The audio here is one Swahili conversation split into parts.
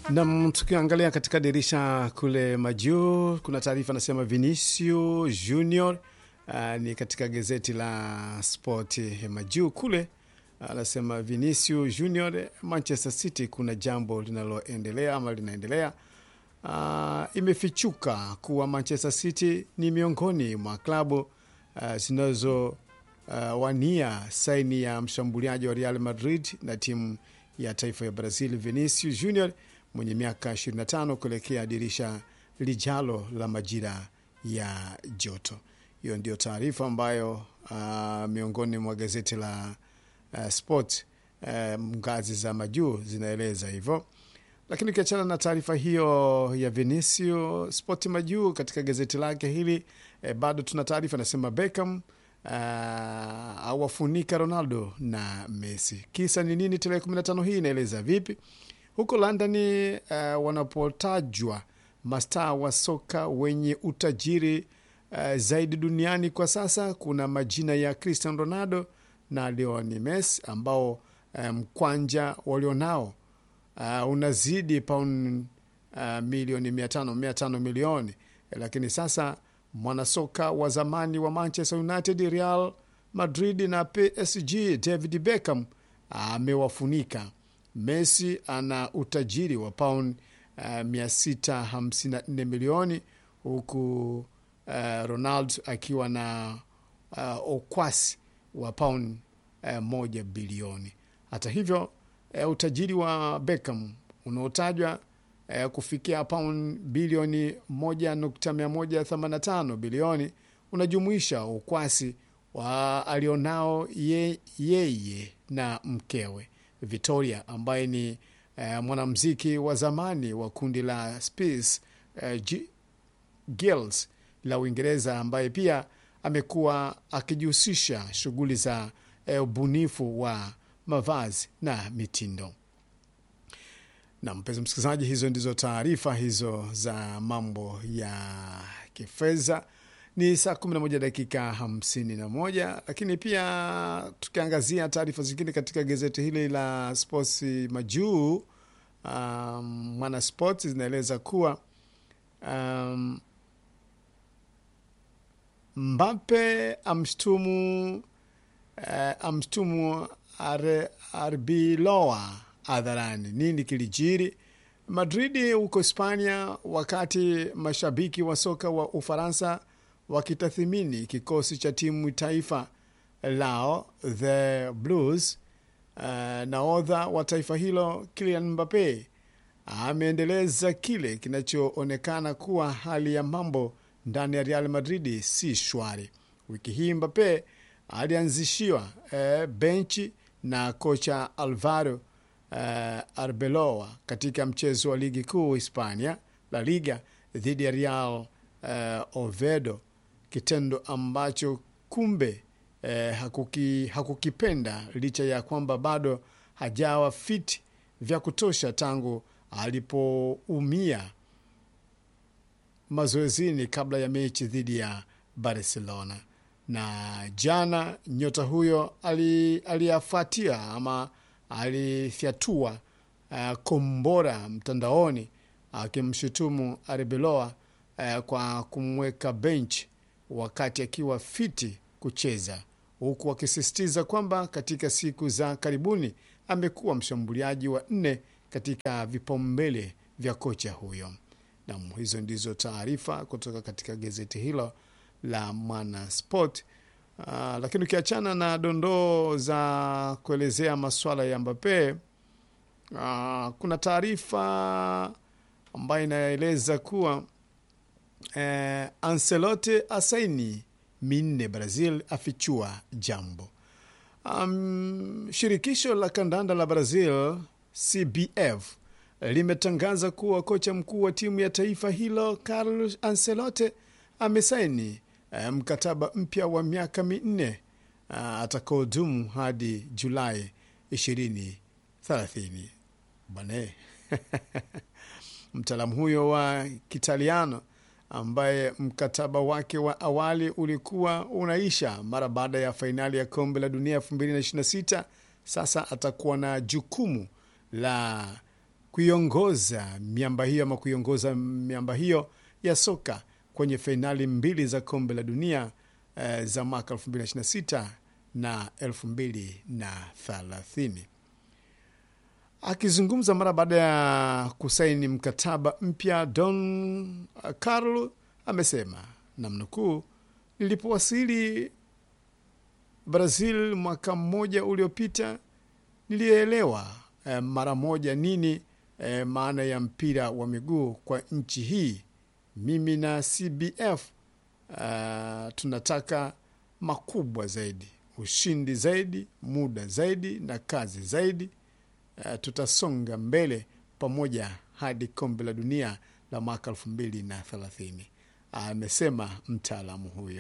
Nam, tukiangalia katika dirisha kule majuu, kuna taarifa anasema Vinicio Junior uh, ni katika gazeti la Sport majuu kule anasema Vinicio Junior, Manchester City kuna jambo linaloendelea ama linaendelea. Uh, imefichuka kuwa Manchester City ni miongoni mwa klabu uh, zinazo uh, wania saini ya mshambuliaji wa Real Madrid na timu ya taifa ya Brazil Vinicius Junior mwenye miaka 25 kuelekea dirisha lijalo la majira ya joto. Hiyo ndio taarifa ambayo uh, miongoni mwa gazeti la uh, Sport uh, ngazi za majuu zinaeleza hivyo. Lakini ukiachana na taarifa hiyo ya Vinicio, Sport majuu katika gazeti lake hili eh, bado tuna taarifa nasema Beckham uh, awafunika Ronaldo na Messi. Kisa ni nini? Tarehe 15 hii inaeleza vipi? Huko London uh, wanapotajwa mastaa wa soka wenye utajiri uh, zaidi duniani kwa sasa, kuna majina ya Cristiano Ronaldo na Lionel Messi ambao mkwanja um, walionao uh, unazidi pauni uh, milioni mia tano mia tano milioni, lakini sasa mwanasoka wa zamani wa Manchester United, Real Madrid na PSG David Beckham amewafunika uh, Messi ana utajiri wa pauni uh, 654 milioni huku uh, Ronaldo akiwa na uh, okwasi wa pauni uh, moja bilioni. Hata hivyo uh, utajiri wa Beckham unaotajwa uh, kufikia pauni bilioni 1.185 bilioni unajumuisha ukwasi wa alionao ye, yeye na mkewe Victoria ambaye ni uh, mwanamuziki wa zamani wa kundi la Spice uh, Girls la Uingereza ambaye pia amekuwa akijihusisha shughuli za ubunifu uh, wa mavazi na mitindo. Na mpenzi msikilizaji, hizo ndizo taarifa hizo za mambo ya kifedha. Ni saa 11 dakika 51, lakini pia tukiangazia taarifa zingine katika gazeti hili la Sports Majuu, um, Mwana Sports zinaeleza kuwa um, Mbappe amshtumu uh, amshtumu Arbeloa hadharani. Nini kilijiri Madridi huko Hispania, wakati mashabiki wa soka wa Ufaransa wakitathimini kikosi cha timu taifa lao the Blues. Uh, nahodha wa taifa hilo Kylian Mbappe ameendeleza kile kinachoonekana kuwa hali ya mambo ndani ya Real Madrid si shwari. Wiki hii Mbappe alianzishiwa eh, benchi na kocha Alvaro eh, Arbeloa katika mchezo wa ligi kuu Hispania La Liga dhidi ya Real eh, Oviedo, kitendo ambacho kumbe eh, hakuki, hakukipenda licha ya kwamba bado hajawa fit vya kutosha tangu alipoumia mazoezini kabla ya mechi dhidi ya Barcelona. Na jana nyota huyo aliyafuatia ama alifyatua uh, kombora mtandaoni akimshutumu uh, Arbeloa uh, kwa kumweka bench wakati akiwa fiti kucheza, huku akisisitiza kwamba katika siku za karibuni amekuwa mshambuliaji wa nne katika vipaumbele vya kocha huyo. Nam, hizo ndizo taarifa kutoka katika gazeti hilo la Mwana Sport. Uh, lakini ukiachana na dondoo za kuelezea maswala ya Mbappe, uh, kuna taarifa ambayo inaeleza kuwa eh, Ancelotti asaini minne Brazil afichua jambo. Um, shirikisho la kandanda la Brazil CBF limetangaza kuwa kocha mkuu wa timu ya taifa hilo Carlos Ancelotti amesaini mkataba mpya wa miaka minne atakaodumu hadi Julai ishirini thelathini. Bane mtaalamu huyo wa Kitaliano ambaye mkataba wake wa awali ulikuwa unaisha mara baada ya fainali ya kombe la dunia 2026 sasa atakuwa na jukumu la kuiongoza miamba hiyo ama kuiongoza miamba hiyo ya soka kwenye fainali mbili za kombe la dunia eh, za mwaka 2026 na 2030. Akizungumza mara baada ya kusaini mkataba mpya, Don Carlo amesema namnukuu, nilipowasili Brazil mwaka mmoja uliopita nilielewa eh, mara moja nini eh, maana ya mpira wa miguu kwa nchi hii. Mimi na CBF uh, tunataka makubwa zaidi, ushindi zaidi, muda zaidi na kazi zaidi. Uh, tutasonga mbele pamoja hadi kombe la dunia la mwaka elfu mbili na thelathini, amesema mtaalamu huyo.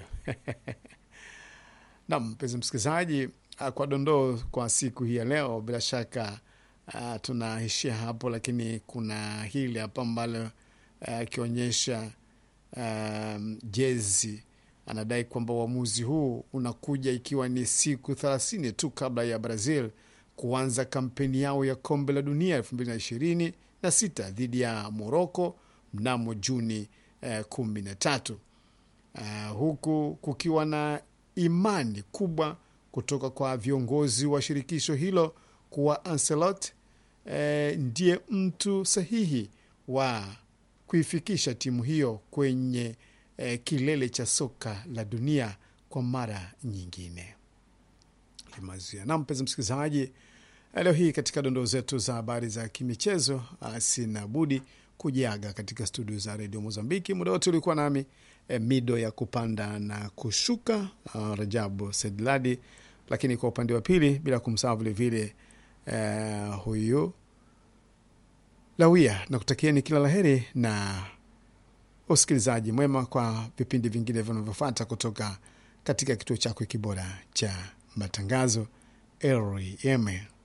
Nam mpenzi msikilizaji, uh, kwa dondoo kwa siku hii ya leo, bila shaka uh, tunaishia hapo, lakini kuna hili hapa ambalo akionyesha um, jezi anadai kwamba uamuzi huu unakuja ikiwa ni siku thelathini tu kabla ya Brazil kuanza kampeni yao ya kombe la dunia elfu mbili na ishirini na sita dhidi ya Moroko mnamo Juni uh, kumi na tatu uh, huku kukiwa na imani kubwa kutoka kwa viongozi wa shirikisho hilo kuwa Ancelotti uh, ndiye mtu sahihi wa kuifikisha timu hiyo kwenye eh, kilele cha soka la dunia kwa mara nyingine. Limazia na mpenzi msikilizaji, leo hii katika dondoo zetu za habari za kimichezo, sina budi kujiaga katika studio za redio Mozambiki. Muda wote ulikuwa nami eh, mido ya kupanda na kushuka, uh, Rajabu Sedladi, lakini kwa upande wa pili bila kumsahau vilevile eh, huyu Lawia na kutakieni kila laheri na usikilizaji mwema kwa vipindi vingine vinavyofuata kutoka katika kituo chako kibora cha matangazo RFM.